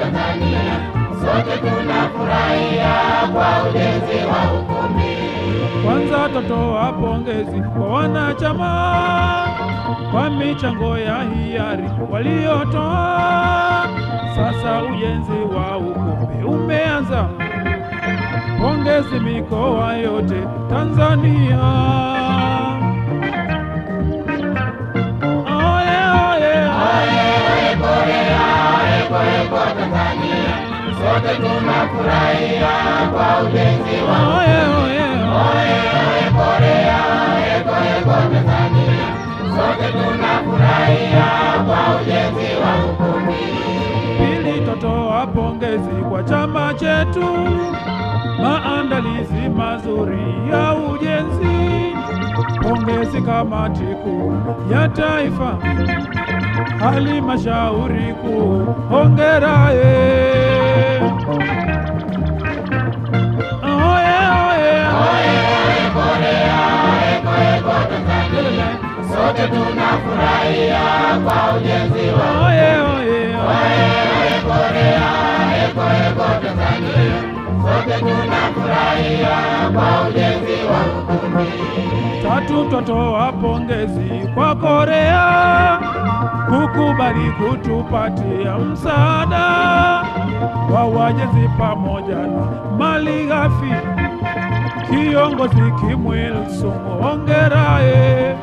Tanzania, sote tunafurahia kwa ujenzi wa ukumbi. Kwanza totoa pongezi kwa wanachama kwa michango ya hiari waliotoa. Sasa ujenzi wa ukumbi umeanza. Pongezi mikoa yote Tanzania. Oye, oye, Oye, Korea, eko eko Tanzania, sote tunafurahia kwa ujenzi wa oye, oye, Oye, Korea, eko eko Tanzania, sote tunafurahia kwa ujenzi wa ukumbi. Pili, totoa pongezi kwa chama chetu, maandalizi mazuri ya ujenzi. Pongezi kamati kuu ya taifa, halmashauri kuu, hongera ye. Oye, oye, Oye, Korea, eko eko Tanzania, sote tunafurahia kwa ujenzi wa oye, oye, Oye, Korea, eko eko Tanzania, sote tunafurahia kwa ujenzi wa ukumbi. Tatu, twatoa pongezi kwa Korea kukubali kutupatia msaada wa wajenzi pamoja na mali ghafi. Kiongozi Kimwil Sung, hongera ye.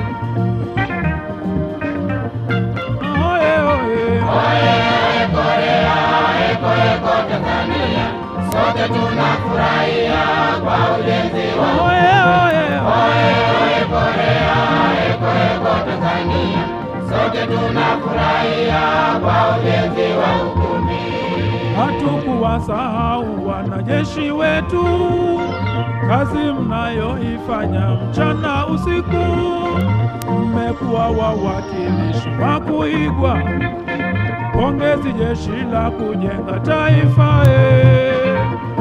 Oye, oye. Oye, Korea, eko eko Tanzania, sote tunafurahia kwa ujenzi wa Oye, oye. Oye, Korea, eko eko Tanzania, sote tunafurahia kwa ujenzi wa ukumbi. Hatukuwasahau wanajeshi wetu, kazi mnayoifanya mchana usiku. Mmekuwa wawakilishi wa kuigwa. Pongezi jeshi la kujenga taifa eh.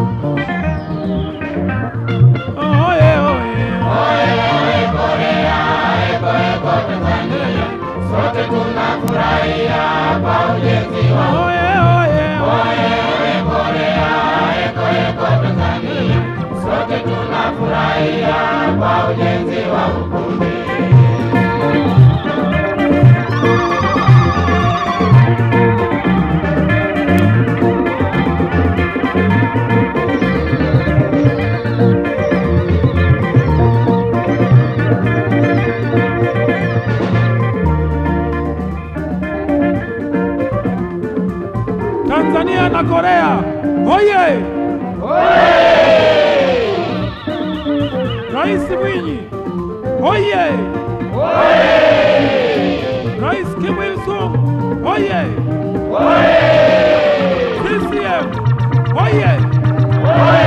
Oye, oye. Oye, Korea, eko eko Tanzania, sote tunafurahia kwa ujenzi wa Oye, oye. Oye, Korea, eko eko Tanzania, sote tunafurahia kwa ujenzi wa ukumbi. Tanzania na Korea. Oye! Rais Mwinyi. Oye! Rais Kim Il Sung. Oye! CCM. Oye!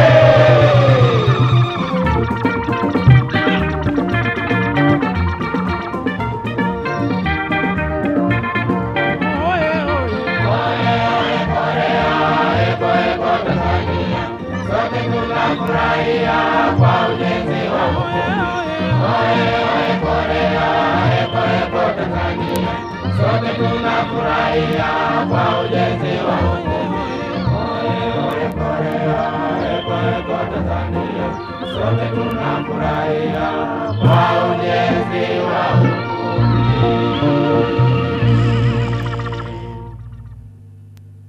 Oye, oye. Eko eko Tanzania, sote tunafurahia kwa ujenzi wa ukumbi. Oye, Korea, eko eko Tanzania, sote tunafurahia kwa ujenzi wa ukumbi. Oye, Korea, eko eko Tanzania, sote tunafurahia kwa